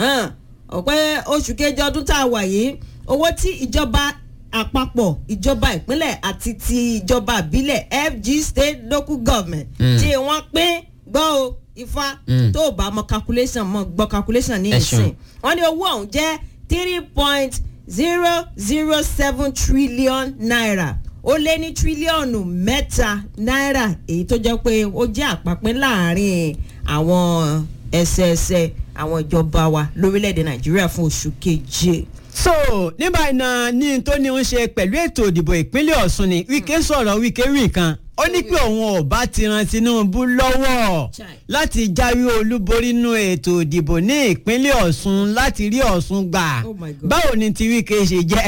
ọ̀pẹ́ oṣù kejì ọdún tá a wà yìí owó tí ìjọba àpapọ̀ ìjọba ìpínlẹ̀ àti ti ìjọba ìbílẹ̀ FG state local government Mm. tí wọ́n pín gbọ́ o ifá Mm. tó o bá mọ calculation mọ gbọ́ calculation ní Ẹ ṣeun. ìsìn wọ́n ní owó ọ̀hún jẹ́ three point zero zero seven trillion naira ó lé ní tírílíọ̀nù mẹ́ta náírà èyí tó jẹ́ pé ó jẹ́ àpapín láàrin àwọn ẹsẹẹsẹ àwọn ìjọba wa lórílẹ̀‐èdè nàìjíríà fún oṣù keje. so nígbà náà ní tó ní ń ṣe pẹ̀lú ètò ìdìbò ìpínlẹ̀ ọ̀ṣun ni wíkẹ́ sọ̀rọ̀ wíkẹ́ rí nǹkan ó ní pé òun ò bá ti ran tinubu lọ́wọ́ Chai. láti jáwé olúborí nínú ètò ìdìbò ní ìpínlẹ̀ ọ̀ṣun láti rí ọ̀ṣun gbà Oh my God. báwo ni ti wíkẹ́ ṣe jẹ́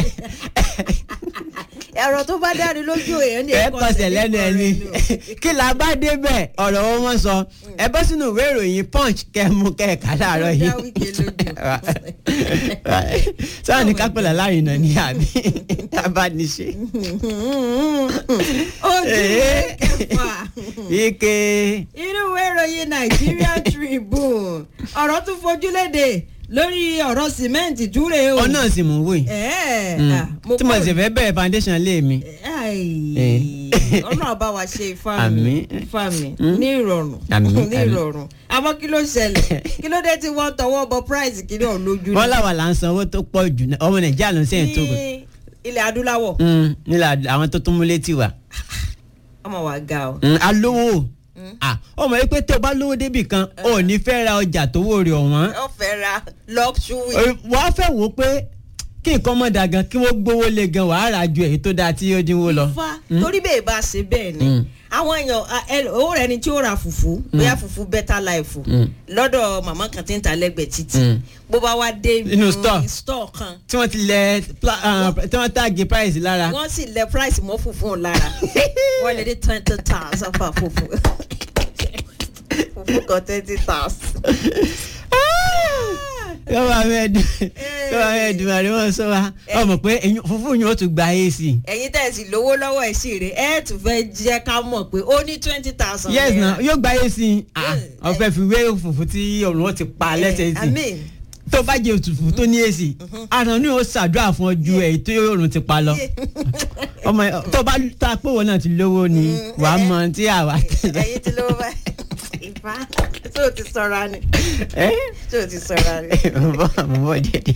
ẹ̀rọ tó bá dáni lójú èèyàn ní ẹ kọsẹ̀ lẹ́nu ẹni kí la bá débẹ̀ ọ̀rọ̀ wọn wọ́n sọ ẹ bọ́ sínú ìwé ìròyìn punch kẹ́mu kẹ́ẹ̀ka láàárọ̀ yìí Ó dá Wike sáà ní kápẹ́lá láàrin ní àbí abániṣe. ojú Eh. kẹfà ike inú ìwé ìròyìn Nigerian Tribune ọ̀rọ̀ tún fojú léde lórí ọ̀rọ̀ sìmẹ́ǹtì túre o. ọ̀nà sì mú wò yìí ẹ̀ẹ́ ah, tí mo sì fẹ́ bẹ̀rẹ̀ foundation lé mi. Ai, ọlọ́run bá wa ṣe ifá mi Àmín. ifá mi ní ìrọ̀rùn Àmín, ní àmín. ìrọ̀rùn àmọ́ kí ló ṣẹlẹ̀ kí ló dé tí wọ́n tọwọ́ bọ price kí ló lójú wọ́n làwọn là ń san owó tó pọ̀ jù náà ọmọ nàìjíríà ló ń sẹ́yìn tó kù. ní ilẹ̀ adúláwọ̀ Mm, nílà àwọn tó tún mú létí wa. ọmọ wa ga o. Mm, alówó Ah, ọmọ yìí pé tó o bá lówó débì kan o ò ní fẹ́ ra ọjà tó wò rè ọ̀wọ́n. wọ́n fẹ́ ra luxury. wọ́n á fẹ́ wò ó pé kí nǹkan mọ̀ dà gan kí wọ́n gbówó lé gan wàá rà ju èyí tó dáa tí ó dínwó lọ. Ifá torí bẹ́ẹ̀ bá ṣe bẹ́ẹ̀ ni Mm. àwọn èèyàn a- ẹ- owó rẹ ni tí ó ra fùfú bóyá fùfú better life Mm. lọ́dọ̀ màmá kan tí ń ta lẹ́gbẹ̀ẹ́ títì Mm. bó bá wá dé Inú store. store kan tí wọ́n ti lẹ̀ pla- ah, tí wọ́n tàgé price lára. wọ́n sì lẹ price mọ́ fùfú òun lára wọ́n lè dé twenty thousand for fùfú fùfú kan twenty thousand. yóò bá fẹ́ dùn yóò bá fẹ́ dùn àrí wọn sọ wa ọmọ pé eyín- fúnfún yín ó tún gba ac. ẹ̀yin tẹ̀ sí lówó lọ́wọ́ ẹ̀ sì rè ẹ̀ tún fẹ́ jẹ́ ká mọ̀ pé ó ní twenty thousand. yes na yóò gba ac Ah, ọ̀fẹ́ fi wé fùfú tí ọ̀run ó ti pa lẹ́sẹ̀ sí àmín. tó bá jẹ òtútù tó ní ac àrùn ni ó ṣàdúrà fún ọ ju èyí tó ọ̀run ti pa lọ ọmọ ẹ, tó bá ta pé wọn náà ti lówó ni wàá mọ tí àwa tẹ̀lé. ẹ̀yin tí lówó bá ìfá tó o ti sọra ni ẹ tó o ti sọra ni. mo bọ mo bọ díẹ̀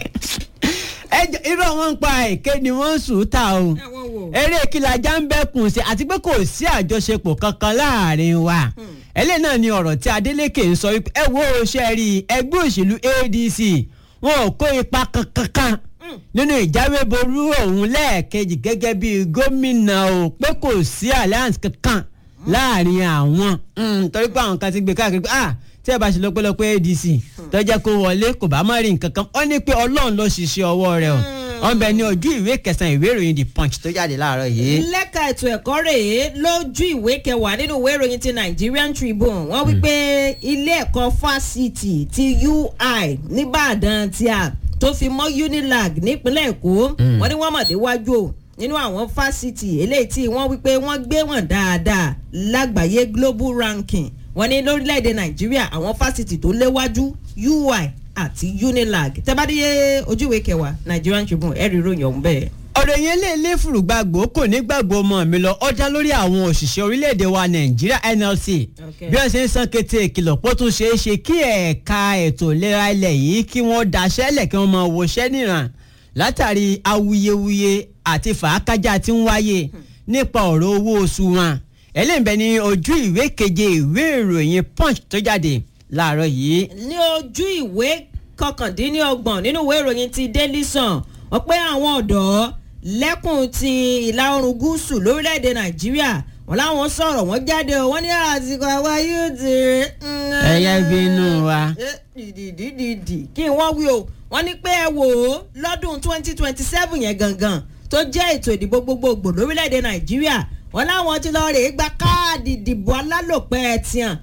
ẹ jọ irú àwọn ń pa èké ni wọ́n ń sùn ta o àwọn wo. eré kìlàjà ń bẹ́kùn sí àti pé kò sí àjọṣepọ̀ kankan láàrin wa ẹlẹ́ náà ni ọ̀rọ̀ tí Adeleke ń sọ wípé ẹ wo ṣe rí ẹgbẹ́ òṣèlú ADC wọn ò kó ipa kankan nínú ìjáwéború òun lẹ́ẹ̀kejì gẹ́gẹ́ bí gómìnà o pé kò sí alliance kankan láàrin àwọn Mm, torí pé àwọn kan ti gbé káàkiri pé ah tí ẹ bá ṣe lọ́pẹ́lọpẹ́ ADC tó jẹ́ kó wọlé kò bá má rí nǹkan kan ó ní pé Ọlọ́run ló ṣiṣẹ́ ọwọ́ rẹ̀ o wọ́n bẹ ní ojú ìwé kẹsàn-án ìwé ìròyìn The Punch tó jáde láàárọ̀ yìí. lẹ́ka ètò ẹ̀kọ́ rèé lójú ìwé kẹwàá nínú ìwé ìròyìn ti Nigerian Tribune wọ́n wí pé ilé ẹ̀kọ́ fásitì ti UI nìbàdàn tí a tó fi mọ́ Unilag nípínlẹ̀ Èkó wọ́n ní wọ́n mọ̀ déwájú o nínú àwọn fásitì eléyìí tí wọ́n wí pé wọ́n gbé wọn dáadáa lágbàáyé global ranking wọ́n ní lórílẹ̀‐èdè Nàìjíríà àwọn fásitì tó léwájú UI àti Unilag tẹ́bádìyẹ ojú ìwé kẹwàá Nigerian Tribune ẹ̀rí ìròyìn ọ̀hún bẹ́ẹ̀. ọ̀rọ̀ yẹn lè lé fùrùgbàgbò kò ní gbàgbọ́ ọmọ mi lọ ọjà lórí àwọn òṣìṣẹ́ orílẹ̀-èdè wa nàìjíríà NLC Okay. bí wọ́n ṣe ń san kété ìkìlọ̀ pọ̀ tún ṣeé ṣe kí ẹ̀ka ètò ìlera ilẹ̀ yìí kí wọ́n daṣẹ́lẹ̀ kí wọ́n máa wọṣẹ́ níran látàrí awuyewuye àti fàákájà tí ń wáyé nípa ọ̀rọ̀ owó oṣù wọn ẹlẹ́nbẹ̀ ní ojú ìwé keje ìwé ìròyìn punch tó jáde láàárọ̀ yìí ní ojú ìwé kọkàndínlọ́gbọ̀n nínú ìwé ìròyìn ti Daily Sun wọ́n pé àwọn ọ̀dọ́ lẹ́kùn ti ìlà oòrùn gúúsù lórílẹ̀‐èdè Nàìjíríà wọ́n láwọn sọ̀rọ̀ wọ́n jáde o wọ́n ní àsìkò àwa yóò ti rí. ẹ̀yà bínú wa. dìdìdìdì kí wọ́n wí o wọ́n ní pé ẹ wò ó lọ́dún twenty twenty seven yẹn gangan tó jẹ́ ètò ìdìbò gbogbogbò lórílẹ̀‐èdè Nàìjíríà wọ́n láwọn ti lọ rèé gba káàdì ìdìbò alálòpẹ́ tiàn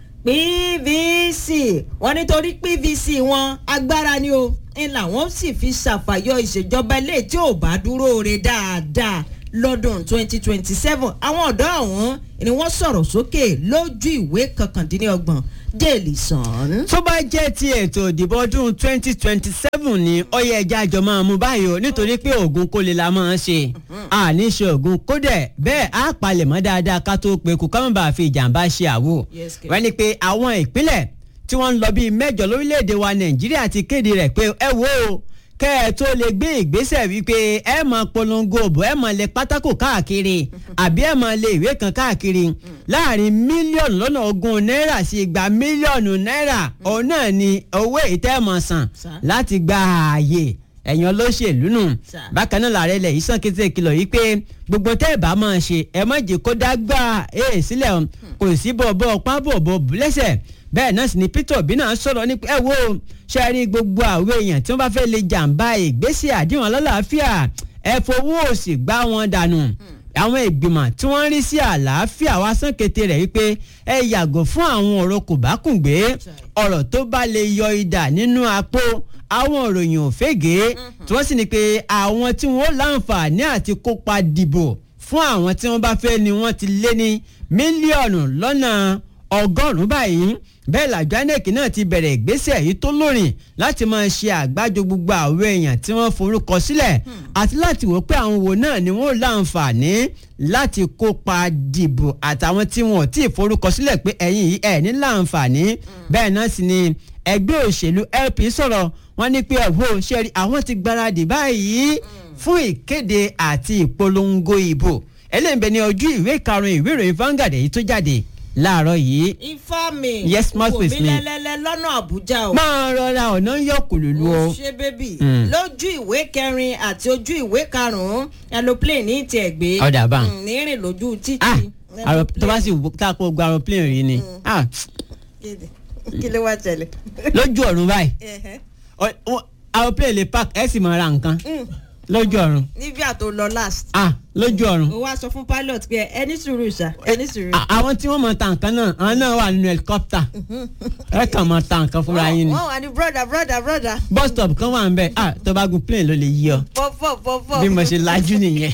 PVC wọ́n nítorí PVC wọn agbára ni o ń làwọn sì fi ṣàfàyọ ìṣèjọba ilé tí ò bá dúró re dáadáa lọ́dún 2027 àwọn ọ̀dọ́ ọ̀hún ni wọ́n sọ̀rọ̀ sókè lójú ìwé kọkàndínlọ́gbọ̀n Daily Sun. tó bá jẹ́ ti ètò ìdìbò ọdún twenty twenty seven ni ó yẹ ẹja àjọ máa mú báyìí o nítorí pé oògùn kó lè la máa ń ṣe àní ṣe oògùn kódẹ̀ bẹ́ẹ̀ á palẹ̀ mọ́ dáadáa ká tó pe kù ká má bàa fi ìjàmbá ṣe àwò Yes, kẹ̀. wọ́n ní pé àwọn ìpínlẹ̀ tí wọ́n ń lọ bíi mẹ́jọ lórílẹ̀‐èdè wa Nàìjíríà ti kéde rẹ̀ pé ẹ wo o kẹ́ ẹ tó lè gbé ìgbésẹ̀ wípé ẹ máa polongo òbò ẹ máa lẹ pátákó káàkiri àbí ẹ máa lẹ ìwé kan káàkiri láàrin mílíọ̀nù lọ́nà ogún náírà sí igba mílíọ̀nù náírà òun náà ni owó ìtẹ́mọ̀ san Sà. láti gba ààyè ẹ̀yàn olóṣèlú nù Sà. bákan náà làárẹ̀ ilẹ̀ yìí sàn kété kìlọ̀ yìí pé gbogbo tẹ́ ẹ̀ bá máa ṣe ẹ má jẹ́ kó dágbà ẹ̀ sílẹ̀ o kò sí bọ̀bọ̀ pábọ̀bọ̀ bùlẹ́sẹ̀ bẹ́ẹ̀ náà sì ni Peter Obi náà sọ̀rọ̀ ní ẹ wo ṣe rí gbogbo àwọn èèyàn tí wọ́n bá fẹ́ lè jàǹbá ìgbésẹ̀ àdéhùn alálàáfíà ẹ fowó òsì gbá wọn dànù àwọn ìgbìmọ̀ tí wọ́n ń rí sí àlàáfíà wá sàn kété rẹ̀ wípé ẹ yàgò fún àwọn ọ̀rọ̀ kò bá kùn gbé ọ̀rọ̀ tó bá lè yọ idà nínú apó àwọn òròyìn òfégè tí wọ́n sì ní pé àwọn tí wọ́n láǹfààní àti kópa dìbò fún àwọn tí wọ́n bá fẹ́ ni wọ́n ti lé ní mílíọ̀nù lọ́nà ọgọ́rùn-ún báyìí bẹ́ẹ̀ làjọ INEC náà ti bẹ̀rẹ̀ ìgbésẹ̀ yìí tó lórin láti máa ṣe àgbájọ gbogbo àwọn èèyàn tí wọ́n forúkọ sílẹ̀ àti láti wò pé àwọn wo náà ni wọ́n láǹfààní láti kópa dìbò àtàwọn tí wọn ò tí ì forúkọ sílẹ̀ pé ẹ̀yin yìí ẹ̀ ní láǹfààní bẹ́ẹ̀ náà sì ni ẹgbẹ́ òṣèlú LP sọ̀rọ̀ wọ́n ní pé ẹ̀wọ́ ṣe rí àwọn ti gbáradì báyìí fún ìkéde àti ìpolongo ìbò eléyìí ní ojú ìwé karùn-ún ìwé ìròyìn Vanguard èyí tó jáde láàárọ̀ yìí ifá mi Yes, mouthpiece wò mi. mí lẹ́lẹ́lẹ́ lọ́nà Àbújá o. máa rọra ọ̀nà yọkùlùlù o. ó ṣe bébì Mm. lójú ìwé kẹrin àti ojú ìwé karùnún aeroplane ní tiẹ̀ gbé Ọ̀dà bá. Mm, ní rìn lójú títì. ah àrò Aeroplane. tó bá sì wò tá a kó gba aeroplane rí ni ah Kéde. kí ló wá ṣẹlẹ̀. lójú ọ̀run báyìí Ẹ̀hẹ́. ọ- ọ- aeroplane lè park ẹ̀ sì máa ra nǹkan Mm. lójú ọ̀run níbi àtò lọ last. ah lójú ọ̀run ó wá sọ fún pilot pé ẹni sùúrù ṣá ẹni sùúrù. À- àwọn tí wọ́n máa ta nǹkan náà àwọn náà wà nínú helicopter ẹ kàn máa ta nǹkan fúnra yín ni wọ́n wà ní broda broda broda bus stop kan wà ń bẹ ah tó bá gun plane ló lè yí ọ pọ́pọ́ pọ́pọ́. bí mo ṣe lajú nìyẹn.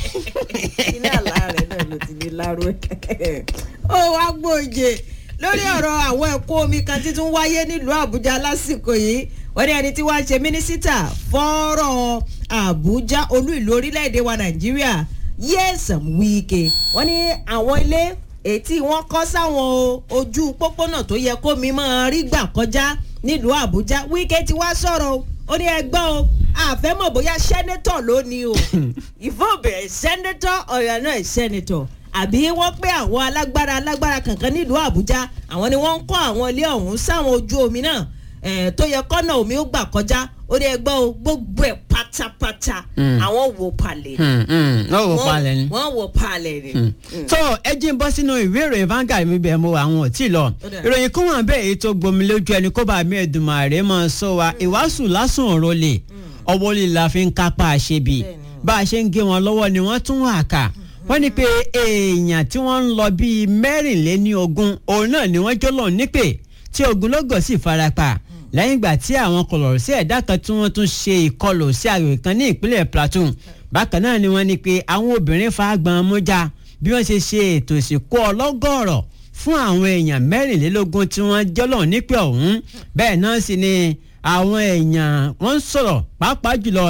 iná àlá rẹ̀ náà ló ti ní láró ẹ̀. ó wá gbòòjè lórí ọ̀rọ̀ àwọn ẹ̀kọ́ omi kan tí tún wáyé nílùú àbújá lásìkò yìí wọ́n ní ẹni tí wọ́n ṣe mínísítà fọ́rọ̀ àbújá olú ìlú orílẹ̀-èdè wa nàìjíríà Nyesom Wike wọ́n ní àwọn ilé èyí tí wọ́n kọ́ sáwọn ojú pópónà tó yẹ kó mi máa rí gbà kọjá nílùú àbújá Wike ti wá sọ̀rọ̀ o ó ní ẹgbọ́n o àfẹ́mọ̀ bóyá sẹ́nẹ́tọ̀ ló ní o ìfọ̀bẹ̀ sẹ́nẹ́tọ̀ ọ̀yọ́ náà sẹ́nẹ́tọ̀ àbí wọ́n pé àwọn alágbára alágbára kankan nílùú àbújá àwọn ni wọ́n ń kọ́ àwọn ilé ọ̀hún sáwọn ojú omi náà eh, tó yẹ kọ́nà omi ó gbà kọjá ó ní ẹgbọ́n o gbogbo ẹ̀ pátápátá Mm. àwọn wò palẹ̀ ni. wọ́n wò palẹ̀ ni. wọ́n wò palẹ̀ ni. tó ẹ jí ń bọ́ sínú ìwé ìròyìn Vanguard mi bẹ̀ mo àwọn ò tí ì lọ Ó dà. ìròyìn kún wọn bẹ́ẹ̀ èyí tó gbomi lójú ẹni kó bá mi Èdùmàrè máa sọ wa ìwàásù lásán ọ̀rọ̀ lè ọwọ́ lè la fi ń kápá àṣebì Bẹ́ẹ̀ni. bá a ṣe ń gé wọn lọ́wọ́ ni wọ́n tún wà ká wọ́n ní pé èèyàn tí wọ́n ń lọ bíi mẹ́rìnléní ogún òun náà ni wọ́n jọ́lọ̀ nípè tí ogunlọ́gọ̀ sì farapa lẹ́yìn ìgbà tí àwọn kọlọ̀rọ̀ sí ẹ̀dá kan tí wọ́n tún ṣe ìkọlù sí àgbègbè kan ní ìpínlẹ̀ Plateau bákan náà ni wọ́n ní pé àwọn obìnrin fagbọn mọ́já bí wọ́n ṣe ṣe ètò ìsìnkú ọlọ́gọ́rọ̀ fún àwọn èèyàn mẹ́rìnlélógún tí wọ́n jọ́lọ̀ nípè ọ̀hún bẹ́ẹ̀ náà sì ni àwọn èèyàn wọ́n ń sọ̀rọ̀ pàápàá jùlọ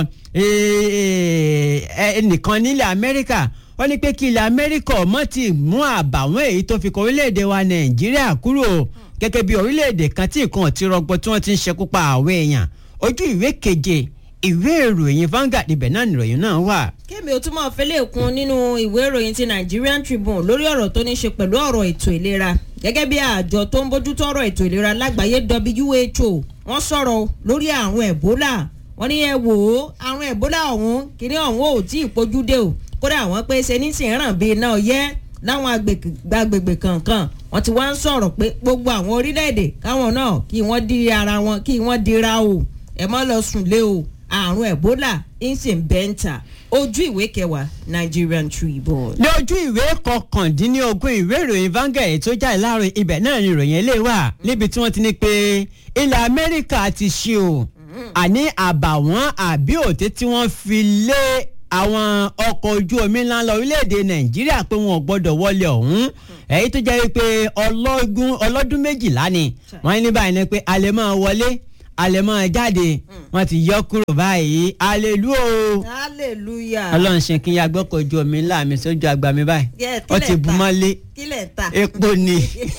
eh, eh, ẹnìkan nílẹ̀ Amẹ́ríkà wọ́n ní pé kí ilẹ̀ Amẹ́ríkà ọmọ ti mú àbàwọ́n èyí tó fi kọ orílẹ̀-èdè wa Nàìjíríà kúrò gẹ́gẹ́ bí orílẹ̀-èdè kan tí nǹkan ti rọgbọ tí wọ́n ti ń ṣekú pa àwọn èèyàn ojú ìwé keje ìwé ìròyìn Vanguard ibẹ̀ náà nìròyìn náà wà. kémi ò túmọ̀ fẹ́lẹ́ kún nínú ìwé ìròyìn ti Nigerian Tribune lórí ọ̀rọ̀ tó ní ṣe pẹ̀lú ọ̀rọ̀ ètò ìlera gẹ́gẹ́ bí àjọ tó ń bójútó ọ̀rọ̀ ètò ìlera lágbàáyé WHO wọ́n sọ̀rọ̀ lórí àrùn Ebola wọ́n ní ẹ wò ó àrùn Ebola ọ̀hún kíní ọ̀hún ò tí ì pojú dé o kódà àwọn pé ṣe ní sìn ràn bíi iná ọyẹ́ láwọn agbègbè agbègbè kankan wọ́n ti wá ń sọ̀rọ̀ pé gbogbo àwọn orílẹ̀-èdè káwọn náà kí wọ́n di ara wọn kí wọ́n dira o ẹ má lọ sùn lé o àrùn Ebola ń sì ń bẹ́ńtà ojú ìwé kẹwàá Nigerian Tribune. ní ojú ìwé kọkàndínlógún ìwé ìròyìn Vanguard èyí tó jáde láàárọ̀ ibẹ̀ náà ni ìròyìn ilé wà níbi tí wọ́n ti ní pé ilẹ̀ Amẹ́ríkà ti ṣe o àní àbàwọ́n àbí òtẹ́ tí wọ́n fi lé àwọn ọkọ̀ ojú omi ńlá lọ orílẹ̀-èdè nàìjíríà pé wọn ò gbọ́dọ̀ wọlé ọ̀hún èyí tó jẹ́ wípé ọlọ́gún ọlọ́dún méjìlá ni wọ́n ní báyìí ni pé a lè máa wọlé a lè máa jáde wọ́n ti yọ kúrò báyìí alelu o hallelujah. ọlọ́run ṣe kí n ya gbọ́kọ̀ ojú omi ńlá mi sójú àgbà mi báyìí Yeah, ó ti kílẹ̀ bu ta. mọ́lé kílẹ̀ ń ta. epo ni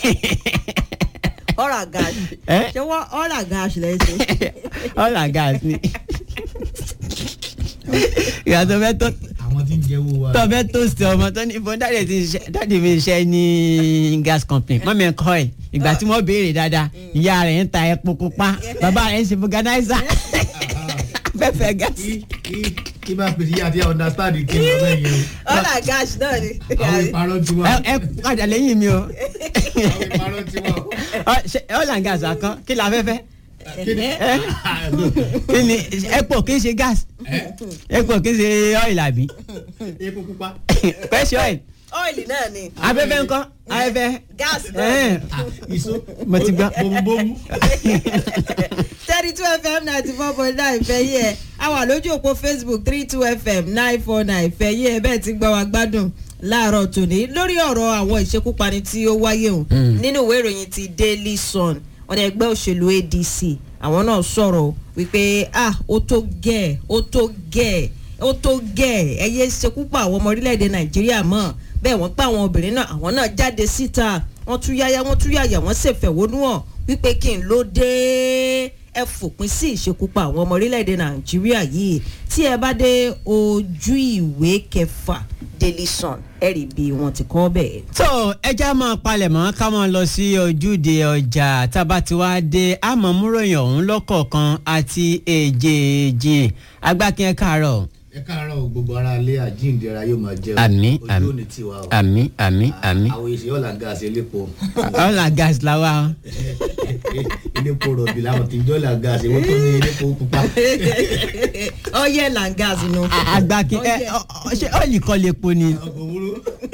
ọ̀rà gáàsì. Eh? ṣé wọ́n ọ̀rà gáàsì lẹ́yìn ṣe. ọ̀là gas ni ìyàtọ̀ fẹ́ tó àwọn tí ń jẹ́wọ́ wa. tó fẹ́ tó sí ọmọ tó ní ìbọn dáàdì ti ṣe dáàdì mi ṣe ní gas company mọ́mí ẹ̀ kọ́ ẹ̀ ìgbà tí wọ́n béèrè dáadáa ìyá rẹ̀ ń ta epo pupa bàbá rẹ̀ ń ṣe vulcanizer fẹ́fẹ́ gas. kí kí kí bá pèsè yíyá àti understand kí ni ọbẹ̀ yẹn o. ọ̀rà gáàsì náà ni. àwọn ìparọ́ ti wá. ẹ ẹ padà lẹ́yìn mi o àwọn ìparọ́ ti wá. Ọ, ṣe ọ̀là gas àkàn kí la fẹ́fẹ́ kí ni. kí ni epo kì í ṣe gas epo kì í ṣe oil àbí epo pupa. fresh oil ọ́ìlì náà ni. afẹ́fẹ́ ńkọ́ afẹ́fẹ́ gáàsì náà ẹ̀ ni. ìṣó. mo ti gbọ́. bomubomu. thirty two fm ninety four point nine fẹ́ yí ẹ a wà lójú òpó facebook three two fm nine four nine fẹ́ yí ẹ bẹ́ẹ̀ ti gbọ́ wa gbádùn láàárọ̀ tòní lórí ọ̀rọ̀ àwọn ìṣekúpani tí ó wáyé o nínú ìwé ìròyìn ti daily sun ọ̀dà ẹgbẹ́ òṣèlú adc àwọn náà sọ̀rọ̀ wípé ah ó tó gẹ̀ ó tó gẹ̀ ó tó gẹ̀ ẹ yé ṣekúpa àwọn ọmọ orílẹ̀-èdè nàìjíríà mọ́ bẹ́ẹ̀ wọ́n pa àwọn obìnrin náà àwọn náà jáde síta wọ́n tún yáyá wọ́n tún yàyà wọ́n ṣèfẹ̀hónú hàn wípé kí n ló dé ẹ fòpin sí ìṣekúpa àwọn ọmọ orílẹ̀-èdè nàìjíríà yìí tí ẹ bá dé ojú ìwé kẹfà daily sun ẹ rí bí wọ́n ti kọ́ bẹ́ẹ̀. tó ẹja máa palẹ̀ mọ́ ká máa lọ sí ojúde ọjà tábà tí wàá dé àmọ́ múròyìn ọ̀hún lọ́kọ̀ọ̀kan àti èjèèjì agbákin ẹ̀ káàárọ̀ ẹ káàárọ̀ o, gbogbo ara ilé àjíǹde ara yóò máa jẹun. Àmín, ojú àmín. òní tiwa o. àmì àmì àmì àwọn èsì ọ̀là gáàsì elépo. ọ̀là gas làwa elépo rọ̀bì làwọn tí ń jọ́ ọ̀là gáàsì wọ́n tó ní elépo pupa. ọyẹ langas nu. agbákin ẹ ọ- ọ- ṣé ọ̀lì kọ́ lè po ni. ọkọ̀ òwúrò.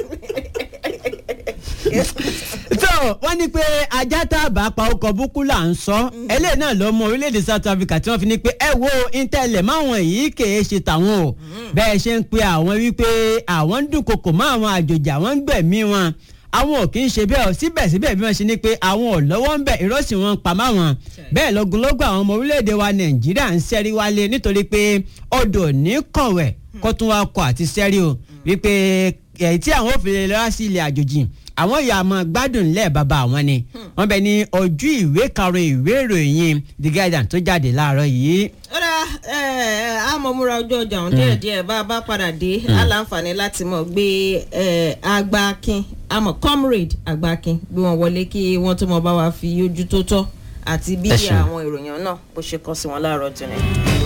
tó wọ́n ní pé ajá tá a bá pa ọkọ̀ búkú là ń sọ eléyìí náà ló mú orílẹ̀-èdè South Africa tí wọ́n fi ní pé ẹ wo intanet máwọn yìí kèé ṣe tàwọn o bẹ́ẹ̀ ṣe ń pe àwọn wípé àwọn ń dúnkokò mọ́ àwọn àjòjì àwọn ń gbẹ̀mí wọn àwọn ò kì í ṣe bẹ́ẹ̀ o síbẹ̀síbẹ̀ bí wọ́n ṣe ní pé àwọn ò lọ́wọ́ ń bẹ̀ ìrọ́sì wọn pa má wọn bẹ́ẹ̀ lọ́gùnlọ́gùn àwọn ọmọ orílẹ̀-èdè wa Nàìjíríà ń ṣẹ́rí wálé nítorí pé odò ní kọ̀wẹ̀ kó tún wá kọ àti ṣẹ́rí o wípé èyí tí àwọn òfin lè lọ́wọ́ sí ilẹ̀ àjòjì àwọn ìyá àmọ́ gbádùn lẹ́ẹ̀ bàbá àwọn ni wọ́n bẹ ní ojú ìwé karùn-ún ìwé ìròyìn The Guardian tó jáde láàárọ̀ yìí. ọ̀rá àmọ̀múra ojú ọjà ọ̀hún díẹ̀ díẹ̀ bá a bá padà dé aláǹfààní láti mọ̀ gbé eh, agbákin àmọ̀ comrade agbákin bí wọ́n wọlé kí wọ́n tó mọ̀ bá wa fi ojú tó tọ́ àti bí Ẹ ṣeun. àwọn ìròyìn náà bó ṣe kọ́ sí wọn láàárọ̀ tòní.